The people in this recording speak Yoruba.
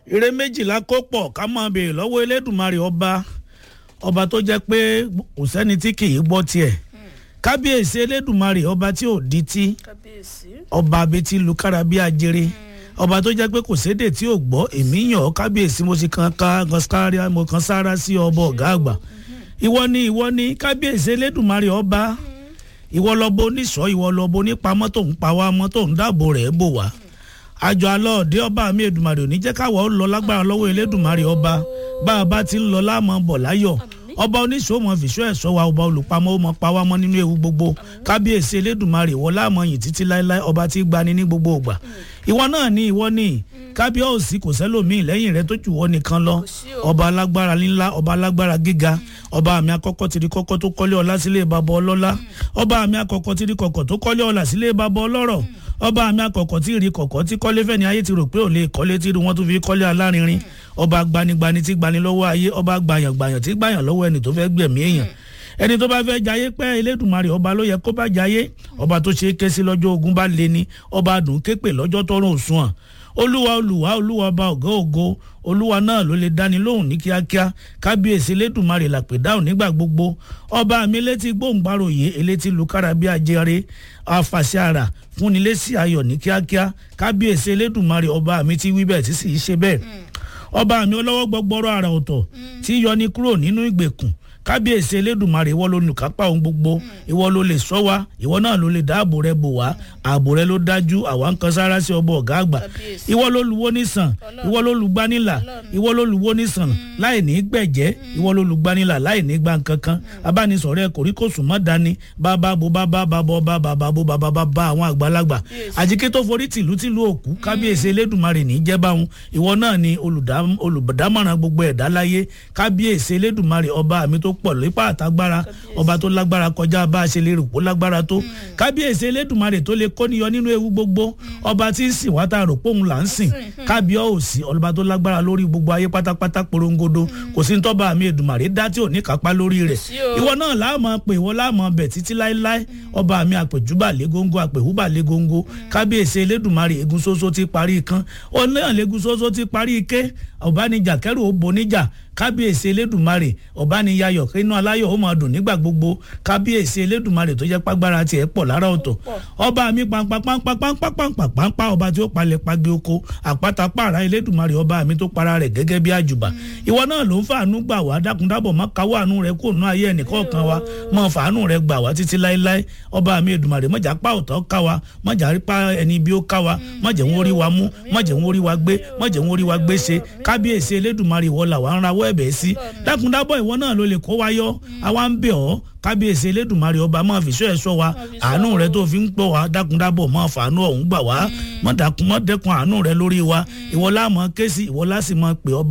ire méjìlá kó pọ̀ ká máa béèrè lọ́wọ́ elédùnmarè ọba ọba tó jẹ́ pé kò sẹ́ni tí kì í gbọ́ tiẹ̀ kábíyèsí elédùnmarè ọba tí ò di tí kábíyèsí ọba abetí lukára bí ajere ọba tó jẹ́ pé kò sédè tí ò gbọ́ èmi yàn ọ́ kábíyèsí mo sì kan ká gọ́sáríà mo kan sára sí ọba ọ̀gá àgbà ìwọ ni ìwọ ni kábíyèsí elédùnmarè ọba ìwọ lọ́bọ oníṣọ́ ìwọ lọ́bọ onípamọ́ tó ń pa wá mọ́ tó ń dáàbò rẹ̀ bò wá àjọ alọ́ọ̀dẹ ọba mi èdùmarè ò ní jẹ́ káwọ́ ó lọ lágbára lọ́wọ́ elédùnmarè ọba bá a bá ti ń lọ láàmú bọ̀ láyọ̀ ọba oníṣòwò mọ fìṣọ́ ẹ̀ṣọ́ wa ọba olùpamọ́ ó mọ pa wá mọ́ nínú ewu gbogbo kábíyèsí elédùnmarè wọ láàmú yìí títí láéláé ọba tí gbani ní gbogbo ògbà ìwọ náà ní ìwọ ní kábíyèsí kò sẹ́lòmíì lẹ́yìn rẹ tó jù wọ́ nìkan lọ ọba alágbára ńlá ọba alágbára gíga ọba àmì akọ́kọ́ tìrí kọ́kọ́ tó kọ́lé ọlá sílé bàbá ọlọ́lá ọba àmì akọ́kọ́ tìrí kọ̀kọ́ tó kọ́lé ọlá sílé bàbá ọlọ́rọ̀ ọba àmì akọ́kọ́ tí rí kọ̀kọ́ tí kọ́lé fẹ́ni ayé ti rò pé ò lè kọ́lé tí wọ́n tún fi kọ́lé alárinrin ọba gbanigbani tí gbani lọ́wọ́ ayé ọba gbàyàngbàyàn tí gbàyàn lọ́wọ́ ẹni tó fẹ́ gbẹ̀mí èèyàn ẹni tó bá fẹ́ jayé pẹ́ elédùnmarè ọba ló yẹ kó bá jayé ọba tó ṣe é ké sí lọ́jọ́ ogun bá lé ní ọba dùn képè lọ́jọ́ tọrùn òṣùwọ̀n olúwa olùwà olúwa ọba ọ̀gá ògo olúwa náà ló lè dáni lóhùn ní kíákíá kábíyèsí elédùnmarè làpè dáhùn nígbà gbogbo ọba mi létí gbóǹgbàròyé elétí lukara bí ajere afàṣẹ àrà fúnni lésì ayọ̀ ní kíákíá kábíyèsí elédùnmarè ọba mi ti wí bẹ́ẹ̀ tí sì í ṣe bẹ́ẹ̀ ọba mi ọlọ́wọ́ gbọgbọ́rọ́ àrà ọ̀tọ̀ tí yọni kúrò nínú ìgbèkùn kábíyèsí elédùnmarè ìwọ ló nùkápá ohun gbogbo ìwọ ló lè sọ wá ìwọ náà ló lè dáàbò rẹ bò wá ààbò rẹ ló dájú àwa ń kan sára sí ọbọ ọgá àgbà ìwọ ló luwó nísàn ìwọ ló lùgbanilà ìwọ ló luwó nísàn láì ní gbẹ̀jẹ́ ìwọ ló lùgbanilà láì ní gbà kankan abánisọ̀rẹ́ kòríkòsùn mọ́ dání bàbá bo bàbá bàbá ọba bàbá bo bàbá bàbá àwọn àgbàlagbà àjíkẹ́ tó forí tìlú tìlú òkú kábíyèsí elédùnmarè ní jẹ́báhùn ìwọ náà ni olùdámọ̀ràn gbogbo ẹ̀dá láyé kábíyèsí elédùnmarè ọba mi tó pọ̀ nípa àtagbára ọba tó lágbára kọjá bá a ṣe lè rò pó lágbára tó kábíyèsí elédùnmarè tó lè kóníyọ nínú ewu gbogbo ọba tí ń sìn wá tá a rò pé òun là ń sìn kábíyèsí ọba tó lágbára lórí gbogbo ayé pátápátá porongodo kò sí tọ́ba àmì èdùmàrè dá tí ò ní kápá lórí rẹ̀ ìwọ náà láàmú pé ìwọ láàmú bẹ̀ títí láéláé ọba àmì àpèjúbà légóńgó àpèhúbà légóńgó kábíyèsí elédùnmarè egun ṣoṣo ti parí kan ọ̀nà lẹ́gun ṣoṣo ti parí ike ọ̀bánijà kẹrù ó boníjà kábíyèsí elédùnmarè ọ̀bániyayọ̀ kínú aláyọ̀ ó máa dùn nígbà gbogbo kábíyèsí elédùnmarè tó jẹ́ pàgbára tiẹ̀ pọ̀ lára ọ̀tọ̀ ọba mi pàǹpàǹpàǹpàǹpàǹpàǹpà ọba tí ó palẹ̀ pagi oko àpáta pààrà elédùnmarè ọba mi tó para rẹ̀ gẹ́gẹ́ bí àjùbà ìwọ náà ló ń fàánú gbà wá dákúndábọ̀ má káwọ́ àánú rẹ kó nú ayé ẹnìkọ̀ọ̀kan wa mọ fàánú rẹ gbà wá títí láéláé ọba mi èdùnmarè mọ̀jà pa ọ̀tọ̀ ká wa mọ̀jà pa ẹni bí ó ká wa mọ̀jẹ̀ ń orí wa mú mọ̀jẹ̀ ń orí wa gbé mọ̀jẹ̀ ń orí wa gbé ṣe kábíyèsí elédùnmarè ìwọ làwa ń rawọ́ ẹ̀bẹ̀ sí dákúndábọ̀ ìwọ náà ló lè kó wa yọ àwa ń bẹ̀ ọ́ kábíyèsí elédùnmarè ọba máa fi sọ ẹ sọ wa àánú rẹ tó fi ń pọ̀ wá dákúndábọ̀ máa fàánú ọ̀hún gbà wá mọ̀ dẹ́kun àánú rẹ lórí wa ìwọ láàmú ké sí ìwọ lásìmọ̀ pé ọba.